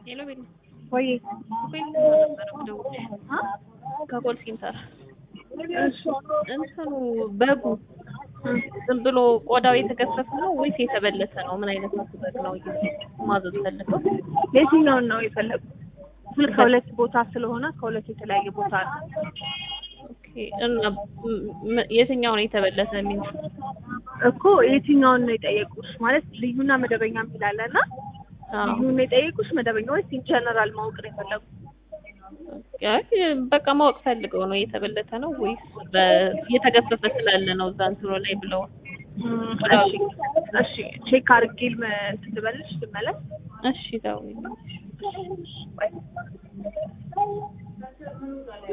ሄሎ ቤት ወይ ቤት ነበረ ደውልሽ ከኮል ሴንተር እሺ እንትኑ በጉ ዝም ብሎ ቆዳው የተገፈፈ ነው ወይስ የተበለተ ነው? ምን አይነት በግ ነው ማዘዝ ፈልገው? የትኛውን ነው የፈለጉት? ሁል ከሁለት ቦታ ስለሆነ ከሁለት የተለያየ ቦታ ነው። ኦኬ እና ም- የትኛው ነው የተበለተ የሚል እኮ የትኛውን ነው የጠየቁሽ? ማለት ልዩና መደበኛ የሚላለ እና አዎ። ልዩን ነው የጠየቁሽ መደበኛ ወይስ ኢንጀነራል ማወቅ ነው የፈለጉት? አይ በቃ ማወቅ ፈልገው ነው የተበለተ ነው ወይስ በ- የተገፈፈ ስላለ ነው እዛ እንትኑ ላይ ብለው እሺ እሺ ቼክ አድርጌ ልመ- እንትን ልበልሽ ልመለስ እሺ ተው